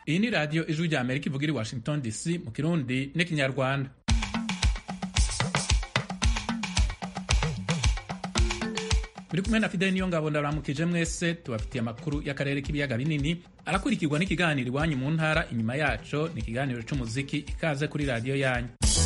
iyi ni radiyo ijwi rya amerika ivuga iri washington dc mu kirundi n'ikinyarwanda muri kumwe na fideli niyo ngabo ndaramukije mwese tubafitiye amakuru y'akarere k'ibiyaga binini arakurikirwa n'ikiganiro iwanyu mu ntara inyuma yaco ni ikiganiro c'umuziki ikaze kuri radiyo yanyu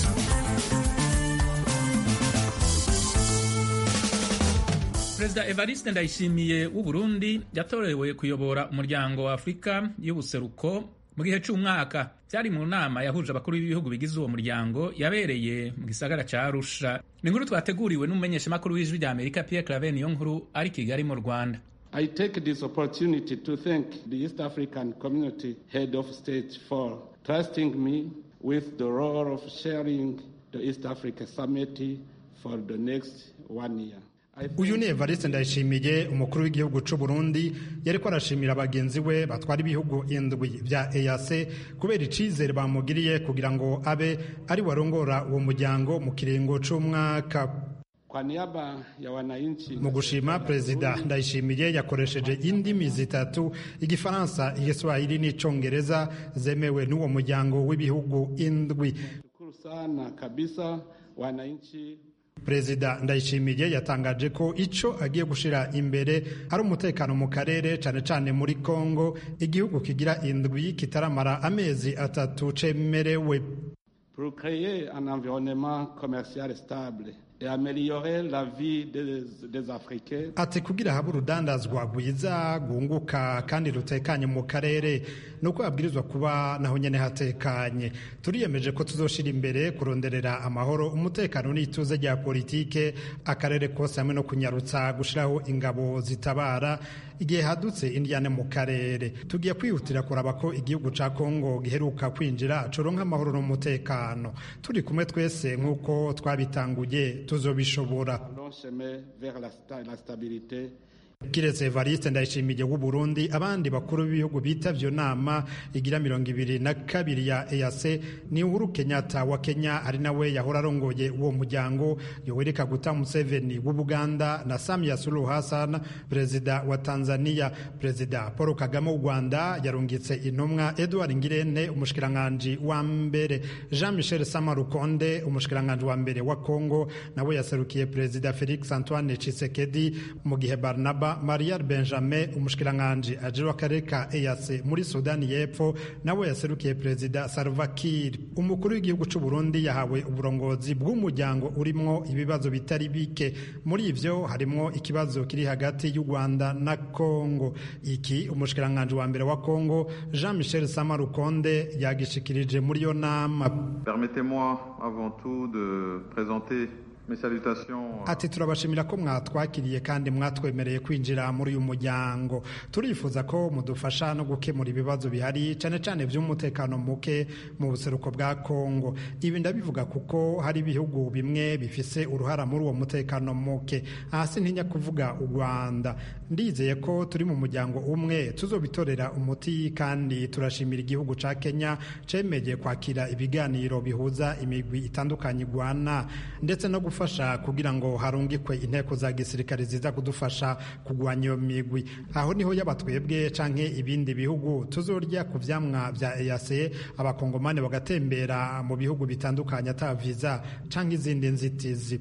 perezida evariste ndayishimiye w'u burundi yatorewe kuyobora umuryango wa afurika y'ubuseruko mu gihe c'umwaka byari mu nama yahuje abakuru b'ibihugu bigize uwo muryango yabereye mu gisagara ca arusha ni inkuru twateguriwe n'umumenyeshamakuru w'ijwi rya amerika pierre claver niyo nkuru ari kigali mu rwanda I take this opportunity to thank the East African Community Head of State for trusting me with the role of chairing the East Africa Summit for the next one year. uyu ni evariste ndayishimiye umukuru w'igihugu c'u burundi yariko arashimira bagenzi we batwara ibihugu indwi vya eac kubera icizere bamugiriye kugira ngo abe ari warongora uwo muryango mu kiringo c'umwaka Kwa niaba ya wananchi mu gushima perezida ndayishimiye yakoresheje indimi zitatu igifaransa igiswahili n'icongereza zemewe n'uwo muryango w'ibihugu indwi shukuru sana kabisa wananchi perezida ndayishimiye yatangaje ko ico agiye gushira imbere ari umutekano mu karere cane cane muri kongo igihugu kigira indwi kitaramara amezi atatu cemerewe pour créer un environnement commercial stable et améliorer la vie des, des Africains. ati kugira habe urudandazwa rwiza rwunguka kandi rutekanye mu karere nuko habwirizwa kuba naho nyene hatekanye turiyemeje ko tuzoshira imbere kuronderera amahoro umutekano n'ituze rya politike akarere kose hamwe no kunyarutsa gushiraho ingabo zitabara igihe hadutse indyane mu karere tugiye kwihutira kuraba ko igihugu ca kongo giheruka kwinjira coronka amahoro n'umutekano turi kumwe twese nk'uko twabitanguye tuzobishobora Long chemin vers la, sta- la stabilité kiretse evariste ndayishimiye w'u burundi abandi bakuru b'ibihugu bitavye iyo nama igira mirongo ibiri na kabiri ya eac ni uhuru kenyatta wa kenya ari nawe yahora arongoye uwo muryango yoweri kaguta museveni w'ubuganda na samia suluhu hassan perezida wa tanzania perezida paul kagame w'u rwanda yarungitse intumwa edward ngirente umushikiranganji wa mbere jean michel samarukonde umushikiranganji wa mbere wa congo nawe yaserukiye perezida felix antoine chisekedi mu gihe barnaba mariar benjamin umushikiranganji ajejwe akarere ka eac muri sudani y'epfo nawe yaserukiye perezida salva kiir umukuru w'igihugu c'u burundi yahawe uburongozi bw'umuryango urimwo ibibazo bitari bike muri ivyo harimwo ikibazo kiri hagati y'u rwanda na congo iki umushikiranganji wa mbere wa congo jean michel samarukonde yagishikirije muri iyo nama Permettez-moi avant tout de présenter mes salutations ati turabashimira ko mwatwakiriye kandi mwatwemereye kwinjira muri uyu muryango turifuza ko mudufasha no gukemura ibibazo bihari cyane cyane by'umutekano muke mu buseruko bwa kongo ibi ndabivuga kuko hari ibihugu bimwe bifise uruhara muri uwo mutekano muke hasi ntinya kuvuga u rwanda ndizeye ko turi mu muryango umwe tuzobitorera umuti kandi turashimira igihugu ca kenya cemeye kwakira ibiganiro bihuza imigwi itandukanye igwana ndetse no gufasha kugira ngo harungikwe inteko za gisirikare ziza kudufasha kugwanya iyo migwi aho niho yaba twebwe canke ibindi bihugu tuzorya ku vyamwa vya EAC abakongomani bagatembera mu bihugu bitandukanye ata viza canke izindi nzitizi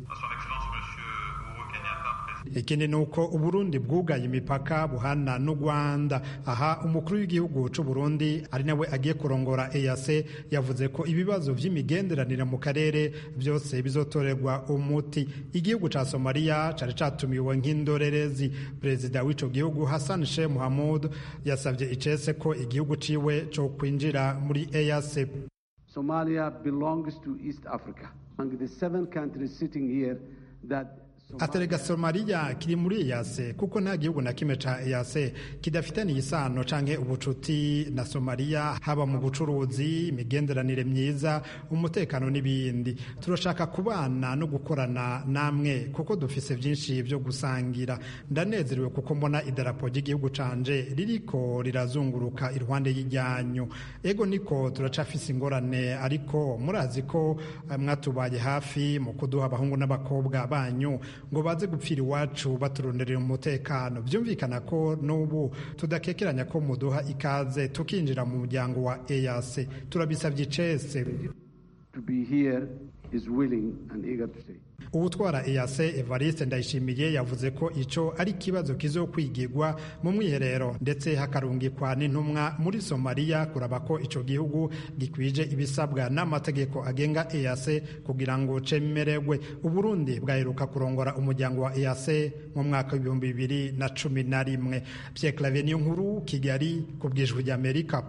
ikindi ni uko uburundi bwugaye imipaka buhana n'u rwanda aha umukuru w'igihugu c'u burundi ari nawe agiye kurongora eac yavuze ko ibibazo vy'imigenderanire mu karere byose bizotorerwa umuti igihugu ca somaliya cari catumiwe nk'indorerezi perezida w'ico gihugu hassan sheikh muhamud yasavye icese ko igihugu ciwe co kwinjira muri eac Somalia belongs to East Africa. Among the seven countries sitting here, that aterega somaliya kiri muri eyase kuko nta gihugu na kimwe ca eyase kidafitaniye isano canke ubucuti na somaliya haba mu bucuruzi imigenderanire myiza umutekano n'ibindi turashaka kubana no gukorana namwe kuko dufise vyinshi vyo gusangira ndanezerewe kuko mbona idarapo ry'igihugu canje ririko rirazunguruka iruhande y'iryanyu ego niko turacafise ingorane ariko murazi ko eh, mwatubaye hafi mu kuduha abahungu n'abakobwa banyu ngo baze gupfira iwacu baturonderera umutekano byumvikana ko n'ubu tudakekeranya ko muduha ikaze tukinjira mu muryango wa EAC turabisabye icese to be here is willing and eager to stay. uwutwara EAC Evariste Ndayishimiye yavuze ko ico ari ikibazo kizokwigirwa mu mwiherero ndetse hakarungikwa n'intumwa muri Somalia kuraba ko ico gihugu gikwije ibisabwa n'amategeko agenga EAC kugira ngo cemererwe Uburundi bwaheruka kurongora umuryango wa EAC mu mwaka w'ibihumbi bibiri na cumi na rimwe Pierre Claver niyo nkuru Kigali ku bwijwi ry'Amerika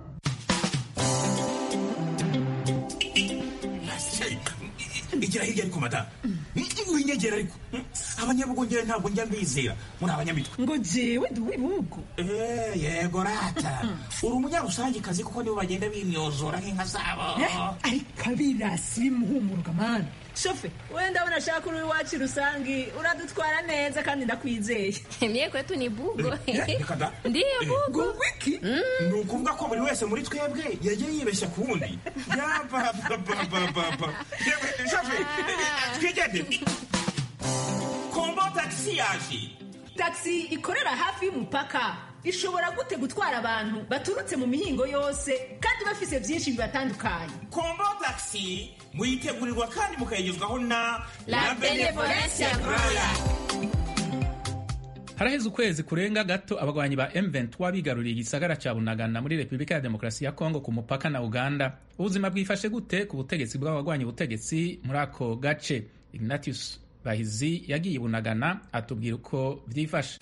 igira hirya ariko mata winyegera ariko abanyabugongera ntabwo njya mbizera muri abanyamitwe ngo jewe ndi uw'ibihugu Eh, yego rata uri umunyarusangikazi kuko nibo bagenda bimyozora nk'inka zabo ariko abirasi bimuhumuruka mani shofe wenda abona ashaka uri iwacu rusangi uradutwara neza kandi ndakwizeye Mie kwetu ni bugo. Eh, reka da. Ndiyo bugo. ngo wiki ni ukuvuga ko buri wese muri twebwe yagiye yibeshya ku wundi yabababababa yewe shafe twigende kombo tagisi yaje taxi ikorera hafi y'umupaka ishobora gute gutwara abantu baturutse mu mihingo yose kandi bafise byinshi bibatandukanye kombo tagisi muyitegurirwa kandi mukayigezwaho na La Benevolencia Royal. haraheze ukwezi kurenga gato abagwanyi ba M23 bigaruriye igisagara ca Bunagana muri Repubulika ya Demokarasi ya Kongo ku mupaka na Uganda ubuzima bwifashe gute ku butegetsi bw'abagwanyi ubutegetsi muri ako gace Ignatius Bahizi yagiye i Bunagana atubwira uko vyifashe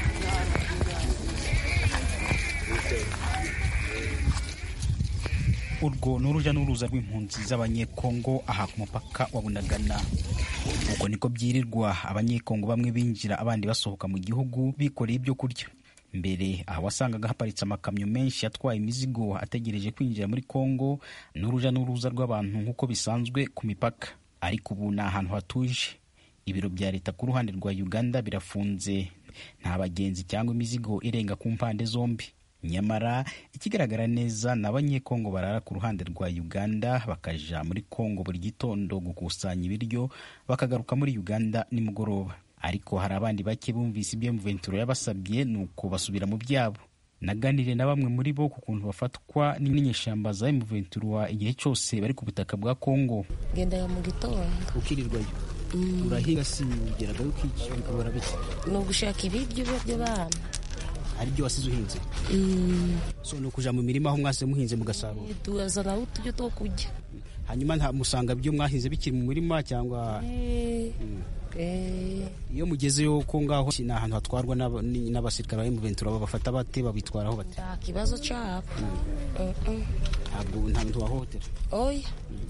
urwo ni urujya n'uruza rw'impunzi z'abanyekongo aha ku mupaka wa bunagana ubwo niko byirirwa abanyekongo bamwe binjira abandi basohoka mu gihugu bikoreye ibyo kurya mbere aha wasangaga haparitse amakamyo menshi atwaye imizigo ategereje kwinjira muri kongo n'urujya n'uruza rw'abantu nk'uko bisanzwe ku mipaka ariko ubu ni ahantu hatuje ibiro bya leta ku ruhande rwa uganda birafunze nta bagenzi cyangwa imizigo irenga ku mpande zombi nyamara ikigaragara neza ni abanyekongo barara ku ruhande rwa uganda bakaja muri kongo buri gitondo gukusanya ibiryo bakagaruka muri uganda nimugoroba ariko hari abandi bake bumvise ibyo mventuro yabasabye ni uko basubira mu byabo naganiriye na bamwe muri bo ku kuntu bafatwa n'inyeshyamba za mventuro igihe cyose bari ku butaka bwa kongo gendaga mu gitondo ukirirwayo urahinga si ugeragayo ukica bikabura bike ni ugushaka ibiryo by'abana hari ibyo wasize uhinze so ni ukuja mu mirima aho mwase muhinze mugasarura tuzana uturyo two kurya hanyuma nta musanga ibyo mwahinze bikiri mu murima cyangwa Eh, eh, iyo mugezeyo ko ngaho ni ahantu hatwarwa n'aba- ni- n'abasirikare ba M23 babafata bate babitwaraho bate nta kibazo cyabo Mm, mm. ntabwo nta muntu wahohotera oya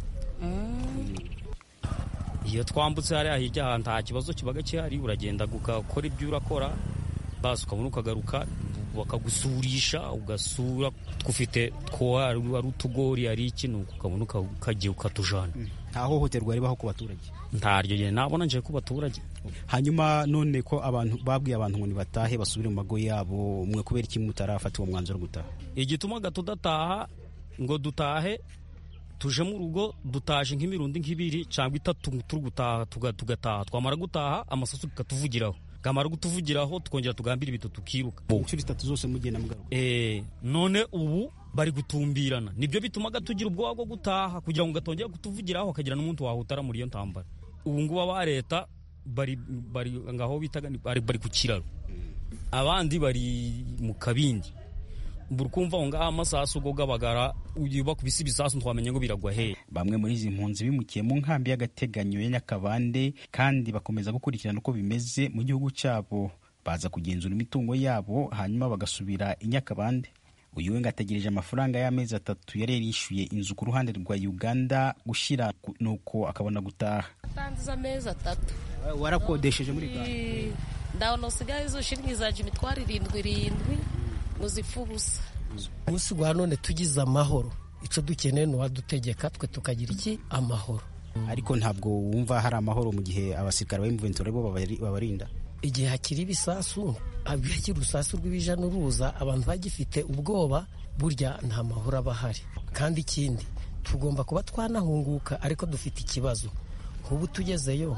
Mm. iyo twambutse hariya hirya aha nta kibazo kibaga gihari uragenda ugakora ibyo urakora basi ukabona ukagaruka bakagusurisha ugasura twufite two ari ari utugori ari iki nuko ukabona uka- ukagiye ukatujana nta hohoterwa ribaho ku baturage ntaryo gihe nabona nje ku baturage hanyuma none ko abantu babwiye abantu ngo nibatahe basubire mu mago yabo mwe kubera iki mutarafata uwo mwanzuro wo gutaha igitumaga tudataha ngo dutahe tuje mu rugo dutaje nk'imirundi nk'ibiri cyangwa itatu turi gutaha tuga- tugataha twamara gutaha amasasu tukatuvugiraho gamara kutuvugiraho tukongera tugambira ibito tukiruka inshuro itatu zose mugenda mugaruka Eh, none ubu bari gutumbirana nibyo bitumaga tugira ubwoba bwo gutaha kugira ngo gatongera kutuvugiraho hakagira n'umuntu wahutara muri iyo ntambara ubu ngubu aba leta bari bari ngaho bitaga ni- bari, bari ku kiraro abandi bari mu kabindi buri kumva aho ngaho amasasu go gabagara uyu bakubise ibisasu ntwamenye ngo biragwa hehe bamwe muri izi mpunzi bimukiye mu nkambi y'agateganyo ya nyakabande kandi bakomeza gukurikirana uko bimeze mu gihugu cyabo baza kugenzura imitungo yabo hanyuma bagasubira i nyakabande uyu we ngo ategereje amafaranga y'amezi atatu yari yarishyuye inzu ku ruhande rwa uganda gushyira ku- nuko akabona gutaha atangiza amezi atatu warakodesheje muri Uganda Eh, ndabona usigaye izo shiringi zaje imitwaro irindwi irindwi ngo zipfe ubusa umunsi wa none tugize amahoro icyo dukeneye ni uwadutegeka twe tukagira iki amahoro ariko ntabwo wumva hari amahoro mu gihe abasirikare ba M23 bo babari- babarinda igihe hakiri ibisasu hakiri urusasu rw'ibija n'uruza abantu bagifite ubwoba burya nta mahoro aba ahari kandi ikindi tugomba kuba twanahunguka ariko dufite ikibazo nk'ubu tugezeyo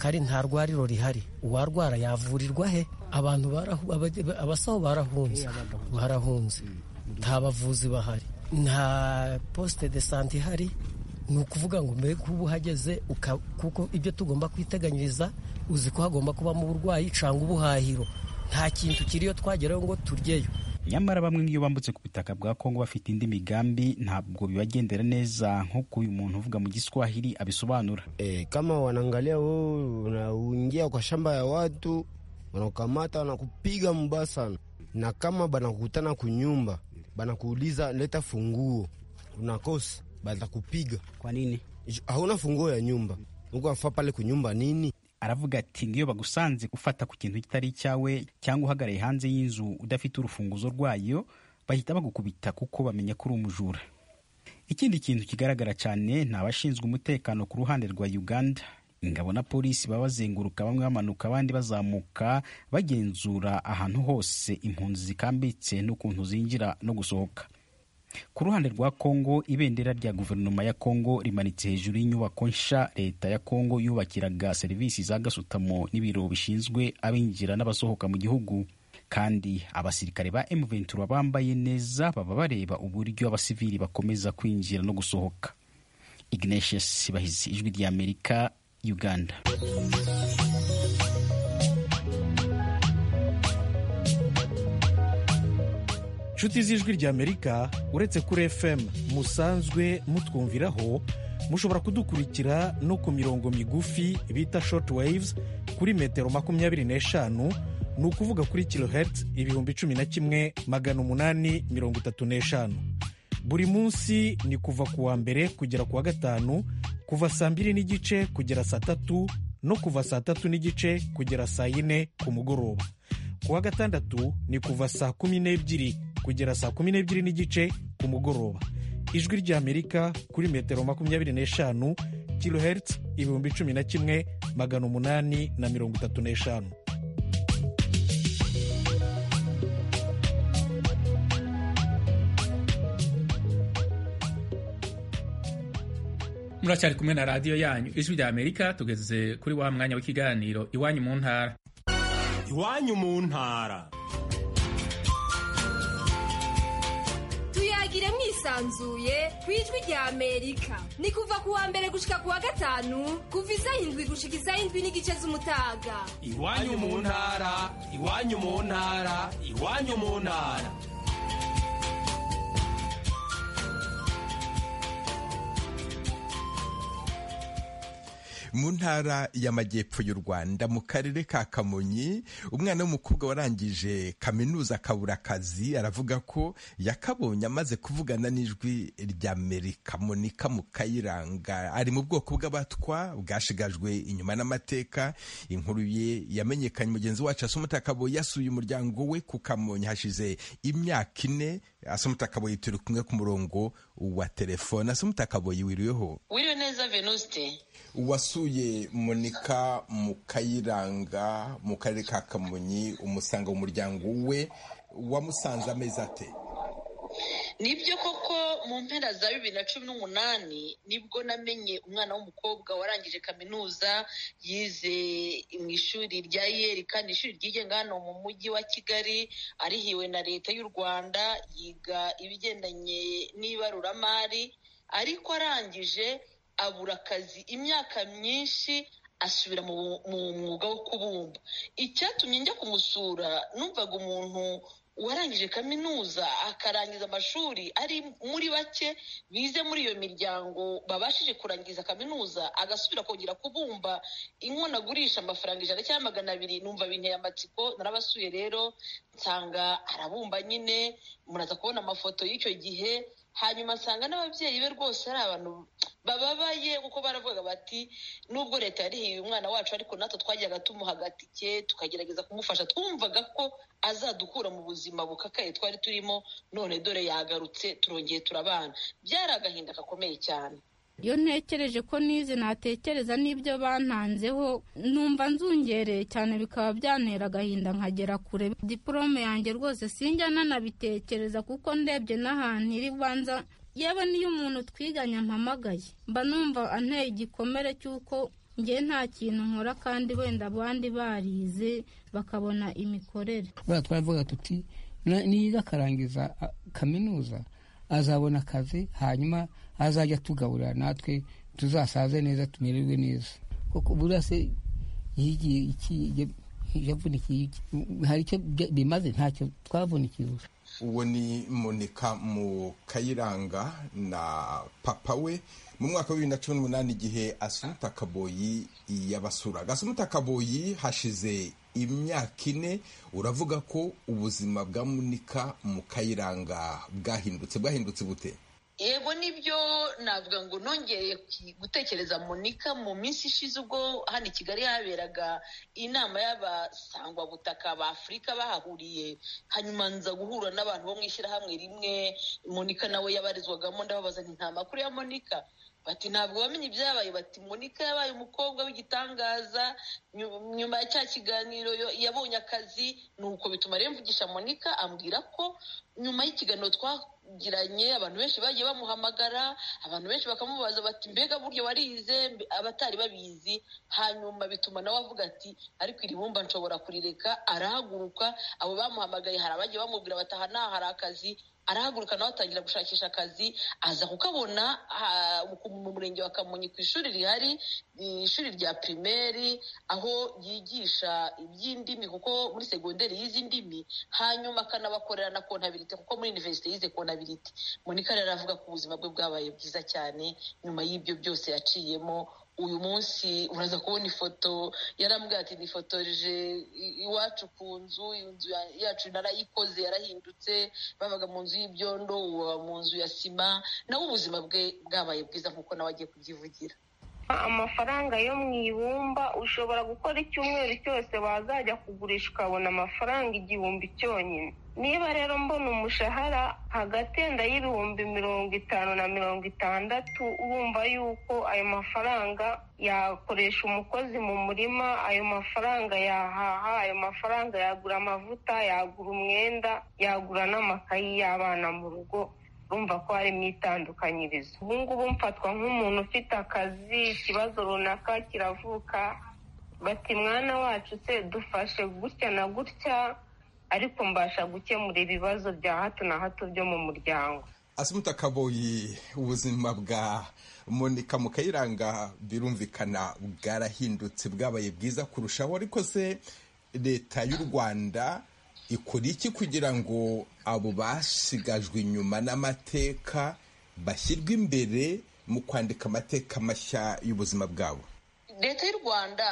kari nta rwariro rihari uwarwara yavurirwa he abantu abasaho barahunze barahunze nta bavuzi bahari nta posite de sante ihari ni ukuvuga ngo mbere kuba uhageze kuko ibyo tugomba kwiteganyiriza uzi ko hagomba kubamo uburwayi cyangwa ubuhahiro nta kintu kiriyo twageraho ngo turyeyo nyamara bamwe nk'iyo bambutse ku butaka bwa kongo bafite indi migambi ntabwo bibagendera neza nk'uko uyu muntu uvuga mu giswahili abisobanura e, kama wanaangalia wewe unaingia kwa shamba ya watu wanakukamata wanakupiga mbaya sana na kama banakukutana kunyumba banakuuliza leta funguo unakosa batakupiga kwa nini hauna funguo ya nyumba uko afa pale kunyumba nini aravuga ati ngiyo bagusanze gufata ku kintu kitari icyawe cyangwa uhagaraye hanze y'inzu udafite urufunguzo rwayo bahita bagukubita kuko bamenya ko uri umujura ikindi kintu kigaragara cyane ni abashinzwe umutekano ku ruhande rwa uganda ingabo na polisi baba bazenguruka bamwe bamanuka abandi bazamuka bagenzura ahantu hose impunzi zikambitse n'ukuntu zinjira no gusohoka ku ruhande rwa kongo ibendera rya guverinoma ya kongo rimanitse hejuru y'inyubako nsha leta ya kongo yubakiraga serivisi za gasutamo n'ibiro bishinzwe abinjira n'abasohoka mu gihugu kandi abasirikare ba M23 bambaye neza baba bareba uburyo abasivili bakomeza kwinjira no gusohoka Ignatius Bahizi ijwi rya Amerika Uganda inshuti z'ijwi ry'amerika uretse kuri fm musanzwe mutwumviraho mushobora kudukurikira no ku mirongo migufi bita short waves kuri metero makumyabiri n'eshanu ni ukuvuga kuri kilohertz ibihumbi cumi na kimwe magana umunani mirongo itatu n'eshanu buri munsi ni kuva ku wa mbere kugera ku wa gatanu kuva saa mbiri n'igice kugera saa tatu no kuva saa tatu n'igice kugera saa yine ku mugoroba ku wa gatandatu ni kuva saa kumi n'ebyiri kugera saa kumi n'ebyiri n'igice ku mugoroba ijwi ry'amerika kuri metero makumyabiri n'eshanu kilohertz ibihumbi cumi na kimwe magana umunani na mirongo itatu n'eshanu muracyari kumwe na radiyo yanyu ijwi rya amerika tugeze kuri wa mwanya w'ikiganiro iwanyu mu ntara iwanyu mu ntara tuyagire mwisanzuye ku ijwi rya amerika ni kuva ku wa mbere gushika ku wa gatanu kuva isaha indwi gushika isaha indwi n'igice z'umutaga iwanyu mu ntara iwanyu mu ntara iwanyu mu ntara mu ntara y'amajyepfo y'u rwanda mu karere ka kamonyi umwana w'umukobwa warangije kaminuza akabura akazi aravuga ko yakabonye amaze kuvugana n'ijwi ry'amerika monika mukayiranga ari mu bwoko bw'abatwa bwashigajwe inyuma n'amateka inkuru ye yamenyekanye mugenzi wacu asumutakaboye yasuye umuryango we ku kamonyi hashize imyaka ine asumutakaboye turi kumwe ku murongo wa telefone asumutakaboye wiriweho wiriwe neza venuste wasuye monika mukayiranga mu karere ka kamonyi umusanga mu muryango we wamusanze amezi ate nibyo koko mu mpera za bibiri na cumi n'umunani nibwo namenye umwana w'umukobwa warangije kaminuza yize mu ishuri rya yeri kandi ishuri ryigenga hano mu mujyi wa kigali arihiwe na leta y'u rwanda yiga ibigendanye n'ibaruramari ariko arangije abura akazi imyaka myinshi asubira mu mwuga wo kubumba icyatumye njya kumusura numvaga umuntu warangije kaminuza akarangiza amashuri ari muri bake bize muri iyo miryango babashije kurangiza kaminuza agasubira kongera kubumba inkono agurisha amafaranga ijana cyangwa magana abiri numva binteye amatsiko narabasuye rero nsanga arabumba nyine muraza kubona amafoto y'icyo gihe hanyuma nsanga n'ababyeyi be rwose ari abantu bababaye kuko baravuga bati nubwo leta yarihiye umwana wacu ariko natwe twajyaga tumuha agatike tukagerageza kumufasha twumvaga ko azadukura mu buzima bukakaye twari turimo none dore yagarutse turongeye turabana byari agahinda gakomeye cyane iyo ntekereje ko nize natekereza n'ibyo bantanzeho numva nzungereye cyane bikaba byantera agahinda nkagera kure diporome yanjye rwose sinjya nanabitekereza kuko ndebye n'ahantu iri banza yewe niyo umuntu twiganye ampamagaye mba numva anteye igikomere cy'uko njye nta kintu nkora kandi wenda abandi barize bakabona imikorere buriya twaravuga tuti niyiga akarangiza kaminuza azabona akazi hanyuma azajya tugaburira natwe tuzasaze neza tumererwe neza kuko buriya se yigiye iki yavunikiye hari icyo bimaze ntacyo twavunikiye uwo ni monika mu kayiranga na papa we mu mwaka wa bibiri na cumi n'umunani igihe asumuta kaboyi yabasuraga asumuta kaboyi hashize imyaka ine uravuga ko ubuzima bwa munika mu kayiranga bwahindutse bwahindutse bute yego nibyo navuga ngo nongeye gutekereza monika mu minsi ishize ubwo hano i kigali haberaga inama y'abasangwabutaka ba afurika bahahuriye hanyuma nza guhura n'abantu bo mu ishyirahamwe rimwe monika nawe yabarizwagamo ndababaza nti nta makuru ya monika bati ntabwo wamenye ibyabaye bati monika yabaye umukobwa w'igitangaza nyuma ya cya kiganiro yabonye akazi ni uko bituma rero mvugisha monika ambwira ko nyuma y'ikiganiro twagiranye abantu benshi bagiye bamuhamagara abantu benshi bakamubaza bati mbega buryo warize abatari babizi hanyuma bituma nawe avuga ati ariko iri bumba nshobora kurireka arahaguruka abo bamuhamagaye hari abagiye bamubwira bati aha naha hari akazi arahaguruka nawe atangira gushakisha akazi aza kukabona mu murenge wa kamonyi ku ishuri rihari ishuri rya pirimeri aho yigisha iby'indimi kuko muri segonderi y'izi ndimi hanyuma akanabakorera na kontabirite kuko muri iniverisite yize kontabirite monika rero aravuga ko ubuzima bwe bwabaye bwiza cyane nyuma y'ibyo byose yaciyemo uyu munsi uraza kubona ifoto yarambwira ati nifotoreje iwacu ku nzu inzu yacu narayikoze yarahindutse babaga mu nzu y'ibyondo uba mu nzu ya sima nawe ubuzima bwe bwabaye bwiza nk'uko nawe agiye kubyivugira amafaranga yo mu ibumba ushobora gukora icyumweru cyose wazajya kugurisha ukabona amafaranga igihumbi cyonyine niba rero mbona umushahara hagati yenda y'ibihumbi mirongo itanu na mirongo itandatu wumva yuko ayo mafaranga yakoresha umukozi mu murima ayo mafaranga yahaha ayo mafaranga yagura amavuta yagura umwenda yagura n'amakayi y'abana mu rugo urumva ko harimo itandukanyirizo ubu ngubu mfatwa nk'umuntu ufite akazi ikibazo runaka kiravuka bati mwana wacu se dufashe gutya na gutya ariko mbasha gukemura ibibazo bya hato na hato byo mu muryango asumuta kaboyi ubuzima bwa monika mu kayiranga birumvikana bwarahindutse bwabaye bwiza kurushaho ariko se leta y'u rwanda ikora iki kugira ngo abo basigajwe inyuma n'amateka bashyirwe imbere mu kwandika amateka mashya y'ubuzima bwabo leta y'u rwanda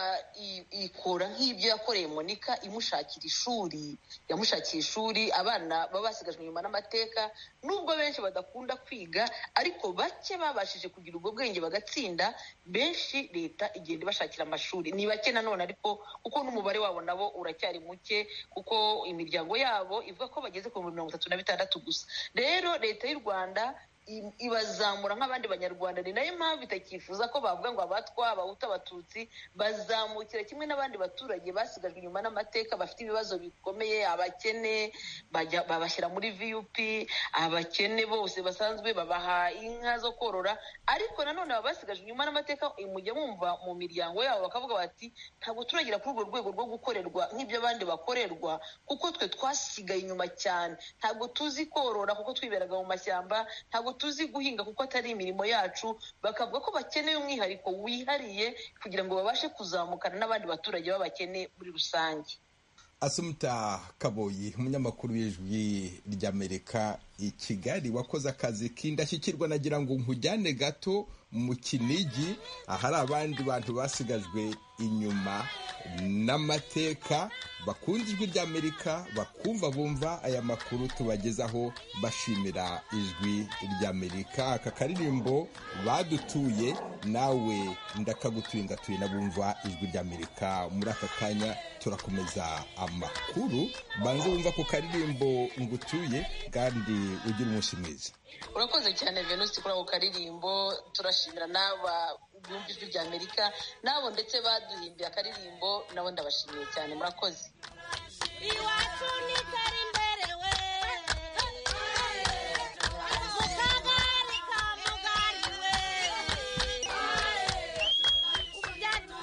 ikora nk'ibyo yakoreye monika imushakira ishuri yamushakiye ishuri abana baba basigajwe inyuma n'amateka nubwo benshi badakunda kwiga ariko bake babashije kugira ubwo bwenge bagatsinda benshi leta igenda ibashakira amashuri ni bake nanone ariko kuko n'umubare wabo nabo uracyari muke kuko imiryango yabo ivuga ko bageze ku bihumbi mirongo itatu na bitandatu gusa rero leta y'u rwanda ibazamura nk'abandi banyarwanda ni nayo mpamvu itakifuza ko bavuga ngo abatwa abahutu abatutsi bazamukira kimwe n'abandi baturage basigajwe inyuma n'amateka bafite ibibazo bikomeye abakene babashyira muri vup abakene bose basanzwe babaha inka zo korora ariko nanone baba basigajwe inyuma n'amateka mujya mwumva mu miryango yabo bakavuga bati ntabwo turagira kuri urwo rwego rwo gukorerwa nk'ibyo abandi bakorerwa kuko twe twasigaye inyuma cyane ntabwo tuzi korora kuko twiberaga mu mashyamba ntabwo tuzi guhinga kuko atari imirimo yacu bakavuga ko bakeneye umwihariko wihariye kugira ngo babashe kuzamukana n'abandi baturage b'abakene muri rusange asumuta kaboyi umunyamakuru w'ijwi ry'amerika i kigali wakoze akazi k'indashyikirwa nagira ngo nkujyane gato mu kinigi ahari abandi bantu basigajwe inyuma n'amateka bakunda ijwi ry'amerika bakumva bumva aya makuru tubagezaho bashimira ijwi ry'amerika aka karirimbo badutuye nawe ndakagutuye ngatuye n'abumva ijwi ry'amerika muri aka kanya turakomeza amakuru banze wumva ku karirimbo ngutuye kandi ugira umunsi mwiza urakoze cyane venusi kuri ako karirimbo turashimira n'aba bumva ijwi rya amerika nabo ndetse baduhimbiye akaririmbo nabo ndabashimiye cyane murakoze iwacu ni kari imbere we mu kagari ka mugari we ubu byatuma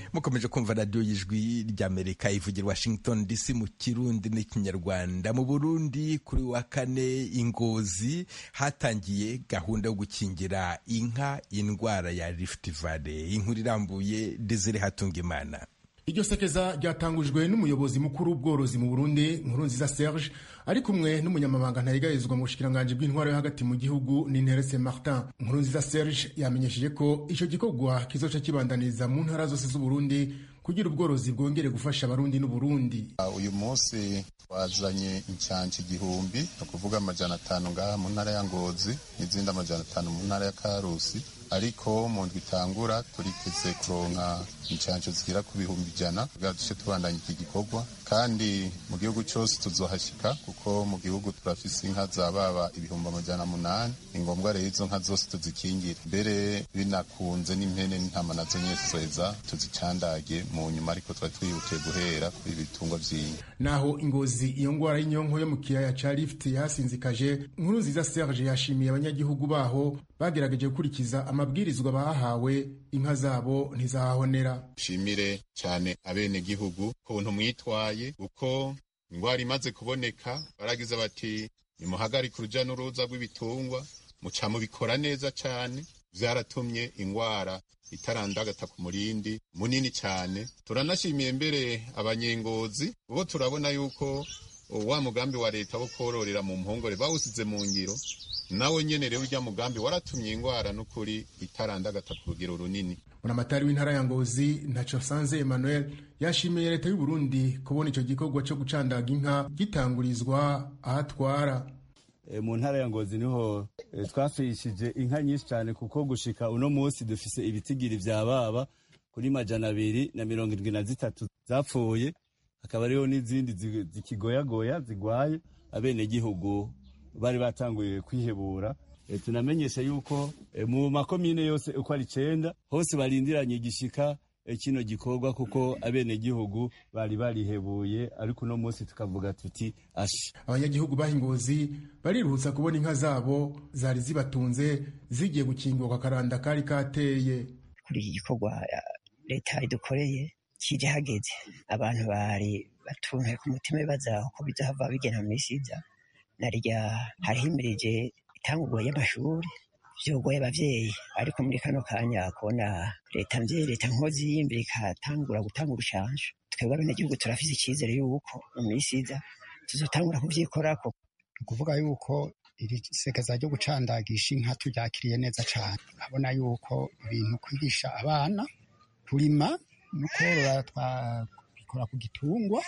mukomeje kumva radiyo y'ijwi ry'amerika ivugira washington dc mu kirundi n'ikinyarwanda mu burundi kuri wa kane ingozi hatangiye gahunda yo gukingira inka indwara ya rift valley inkuru irambuye desire hatungimana iryo sekeza ryatangujwe n'umuyobozi mukuru w'ubworozi mu burundi nkurunziza serge ari kumwe n'umunyamabanga ntayigarizwa mu bushikiranganji bw'intwaro yo hagati mu gihugu n'interese martin nkurunziza serge yamenyesheje ko icyo gikorwa kizoca kibandaniriza mu ntara zose z'uburundi kugira ubworozi bwongere gufasha abarundi n'uburundi uyu munsi twazanye incanci igihumbi ni ukuvuga amajana atanu ngaha mu ntara ya ngozi n'izindi amajana atanu mu ntara ya karusi ariko mu ndwi itangura turiteze kuronka incanco zigera ku bihumbi ijana kugira duce tubandanya iki gikorwa kandi mu gihugu cyose tuzohashika kuko mu gihugu turafise inka za baba ibihumbi amajana munani ni ngombwa rero izo nka zose tuzikingire mbere binakunze n'impene n'intama nazo nyene tuzoheza tuzicandage mu nyuma ariko twari twihutiye guhera kuri ibitungwa vy'inka naho ingozi iyo ngwara y'inyonko yo mu kiyaya ca lift yasinzikaje nkuru nziza serge yashimiye abanyagihugu baho bagerageje gukurikiza amabwirizwa bahawe inka zabo ntizahahonera nshimire cyane abenegihugu kuntu mwitwaye uko indwara imaze kuboneka baragize bati nimuhagarike uruja n'uruza rw'ibitungwa muca mubikora neza cyane vyaratumye indwara itarandagata ku murindi munini cyane turanashimiye mbere abanyengozi ubo turabona yuko wa mugambi wa leta wo kororera mu mpongore bawusize mu ngiro nawe nyene rero urya mugambi waratumye indwara n'ukuri itarandagata ku rugero runini buramatari w'intara ya ngozi ntaco sanze emmanuel yashimiye leta y'u Burundi kubona ico gikorwa co gucandaga inka gitangurizwa ahatwara e, mu ntara ya ngozi niho e, twafishije inka nyinshi cyane kuko gushika uno munsi dufise ibitigiri vya baba kuri majana abiri na mirongo indwi na zitatu zapfuye hakaba hariho n'izindi zikigoyagoya zigwaye abenegihugu bari batanguye kwihebura e, tunamenyesha yuko e, mu makomine yose uko ari icenda hose barindiranye igishika e, kino gikorwa kuko abenegihugu bari barihebuye ariko uno munsi tukavuga tuti ashi abanyagihugu bahingozi bariruhutsa kubona inka zabo zari zibatunze zigiye gukingurwa akaranda kari kateye kuri iki gikorwa leta idukoreye kije hageze abantu bari batuntuye ku mutima bibaza uko bizahava bigena mu misi iza narya harihimirije itangurwa y'amashuri vyogoye abavyeyi ariko muri kano kanya kubona leta mvyeyi leta nkozi y'imbere ikatangura gutanga urushanje twebwe abenegihugu turafise icizere yuko mu misi iza tuzotangura kuvyikorako ni ukuvuga yuko iri sekeza ryo gucandagisha inka turyakiriye neza cane abona yuko ibintu kwigisha abana kurima no korora twabikora ku gitungwa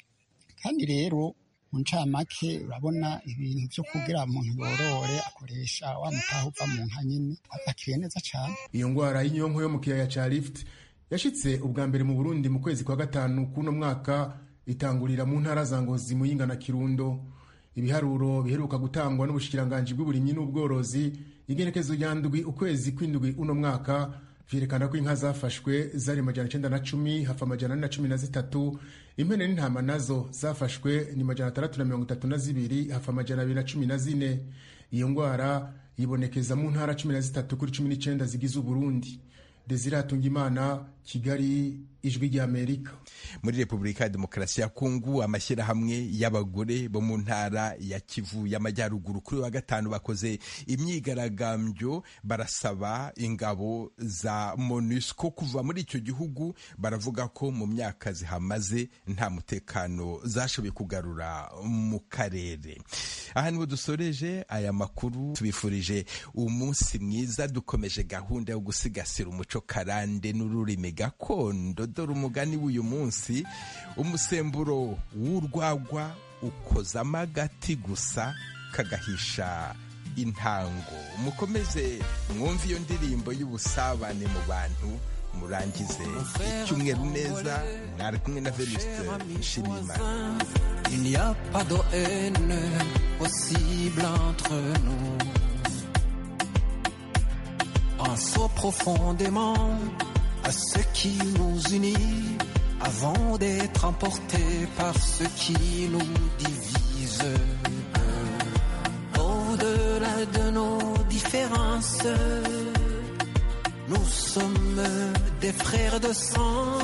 kandi rero mu ncamake urabona ibintu vyo kugira umuntu yorore akoresha wa mutaha uva mu nka nyene apakiye neza cane iyo ngwara y'inyonko yo mu kiyaya ca lift yashitse ubwa mbere mu burundi mu kwezi kwa gatanu kuno mwaka itangurira mu ntara za ngozi muyinga na kirundo ibiharuro biheruka gutangwa n'ubushikiranganji bw'uburimyi n'ubworozi igenekezo rya ndwi ukwezi kw'indwi uno mwaka vyerekana ko inka zafashwe zari majana icenda na cumi hafa amajana ane na cumi na zitatu impene n'intama nazo zafashwe ni majana atandatu na mirongo itatu na zibiri hafa amajana abiri na cumi na zine iyo ngwara yibonekeza mu ntara cumi na zitatu kuri cumi n'icenda zigize uburundi desire hatungimana kigali ijwi ry'amerika muri repubulika ya demokarasi ya kongo amashyirahamwe y'abagore bo mu ntara ya kivu y'amajyaruguru kuri wa gatanu bakoze imyigaragambyo barasaba ingabo za monusco kuva muri icyo gihugu baravuga ko mu myaka zihamaze nta mutekano zashoboye kugarura mu karere aha niho dusoreje aya makuru tubifurije umunsi mwiza dukomeje gahunda yo gusigasira umuco karande n'ururimi gakondo dore umugani w'uyu munsi umusemburo w'urwagwa ukozamo agati gusa kagahisha intango mukomeze mwumve iyo ndirimbo y'ubusabane mu bantu murangize icyumweru neza mwari kumwe na venuste nshimiyimana Il n'y a pas de haine possible entre nous. Pensons profondément à ce qui nous unit avant d'être emportés par ce qui nous divise. Au-delà de nos différences, Nous sommes des frères de sang.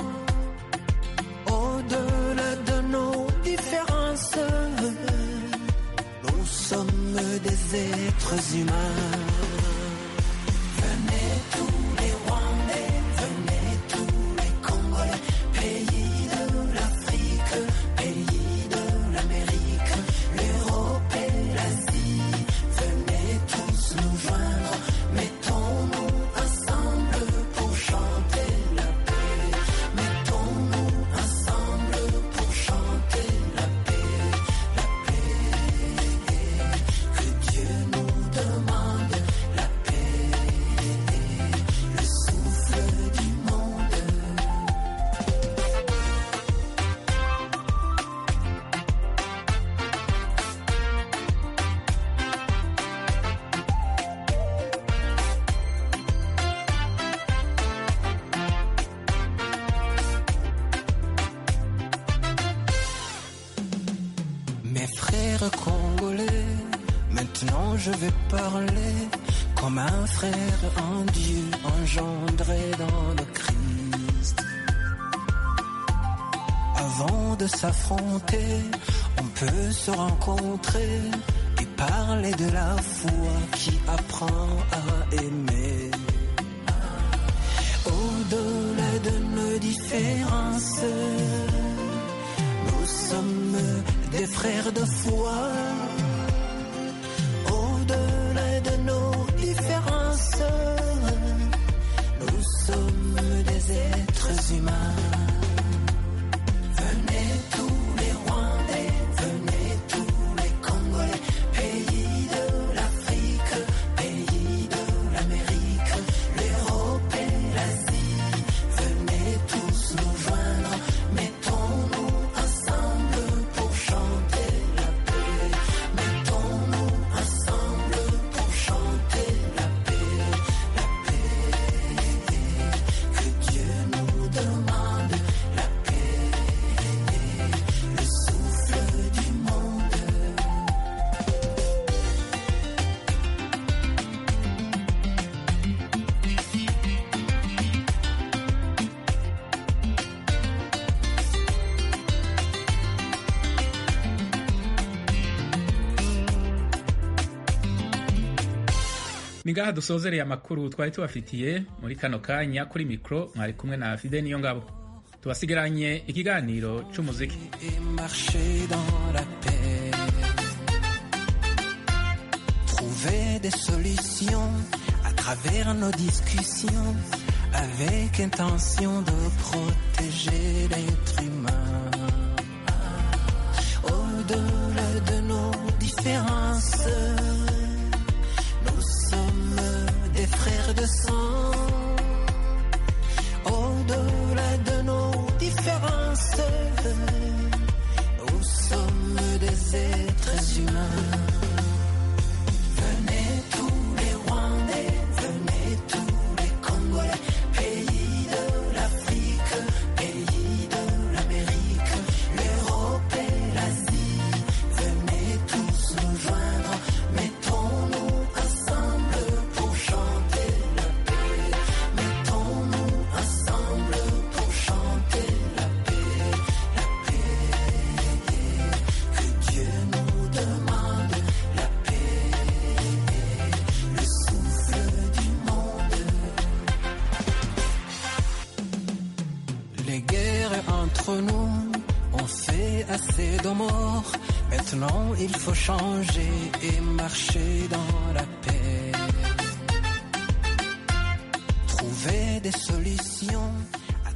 Au-delà de nos différences, nous sommes des êtres humains. Venez tous les Rwandais, venez tous les Congolais, pays de l'Afrique, pays de l'Amérique, l'Europe et l'Asie. Venez tous nous joindre, mettons-nous ensemble pour chanter la paix. Mettons-nous ensemble pour chanter la paix, la paix. Que Dieu nous demande la paix, le souffle du monde. Mes frères congolais, maintenant je vais parler comme un frère en Dieu engendré dans le Christ. Avant de s'affronter, on peut se rencontrer et parler de la foi qui apprend à aimer. Au-delà de nos différences, nous sommes des frères de foi. Au-delà de nos différences, nous sommes des êtres humains. Venez tous les Rwandais, venez tous les Congolais, pays de l'Afrique, pays de l'Amérique, l'Europe et l'Asie. Venez tous nous joindre, mettons-nous ensemble pour chanter la paix. Mettons-nous ensemble pour chanter la paix, la paix. Que Dieu nous demande la paix, le souffle du monde. ni ngaha dusozereye amakuru twari tubafitiye muri kano kanya kuri mikoro mwari kumwe na fide niyo ngabo tubasigaranye ikiganiro c'umuziki et marcher dans la paix. Trouver des solutions à travers nos discussions avec intention de protéger l'être humain. Au-delà de nos différences, nous sommes des frères de sang. Au-delà de nos différences, nous sommes des êtres humains. Venez tous les Rwandais, venez tous les Congolais, pays de l'Afrique, pays de l'Amérique, l'Europe et l'Asie. Venez tous nous joindre, mettons-nous ensemble pour chanter la paix. Mettons-nous ensemble pour chanter la paix, la paix. Que Dieu nous demande la paix, le souffle du monde. Les guerres entre nous ont fait assez de morts. Maintenant, il faut changer et marcher dans la paix. Trouver des solutions